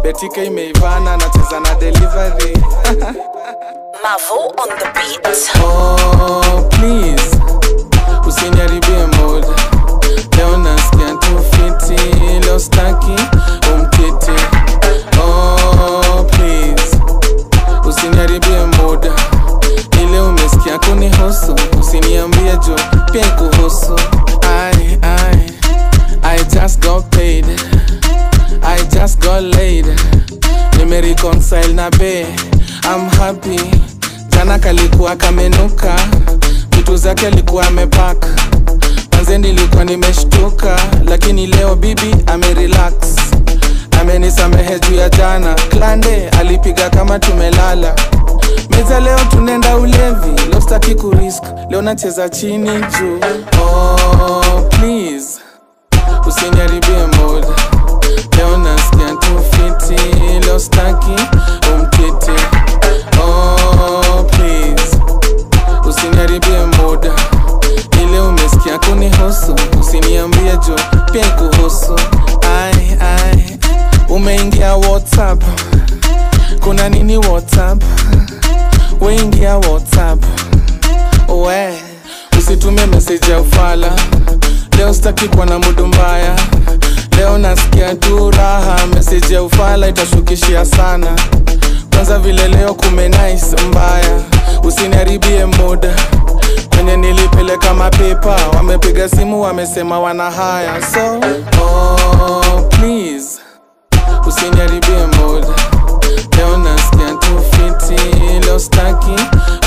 betika imeivana nacheza na delivery Mavo on the beat. oh, please usiniharibie mood leo nasikia tu fiti leo staki umkiti oh, please usiniharibie mood ile umesikia kunihusu usiniambie jo pia ikuhusu I, I, I just got paid I just got laid nimereconcile na be I'm happy jana kalikuwa kamenuka vitu zake alikuwa amepaka manze nilikuwa nimeshtuka lakini leo bibi amerelax amenisamehe juu ya jana klande alipiga kama tumelala meza leo tunenda ulevi leo staki kurisk leo nacheza chini juu oh, please usiniharibie mood leo nasikia tu fiti leo staki umkiti oh, please usiniharibie mood ile umesikia kunihusu usiniambie jo pia ikuhusu ai ai umeingia whatsapp kuna nini whatsapp weingia whatsapp we usitume meseji ya ufala leo sitaki kuwa na mudu mbaya leo nasikia tu raha meseji ya ufala itashukishia sana kwanza vile leo kume nice mbaya usiniharibie muda kwenye nilipeleka mapepa wamepiga simu wamesema wana haya so oh, please usiniharibie muda leo nasikia tu fiti leo staki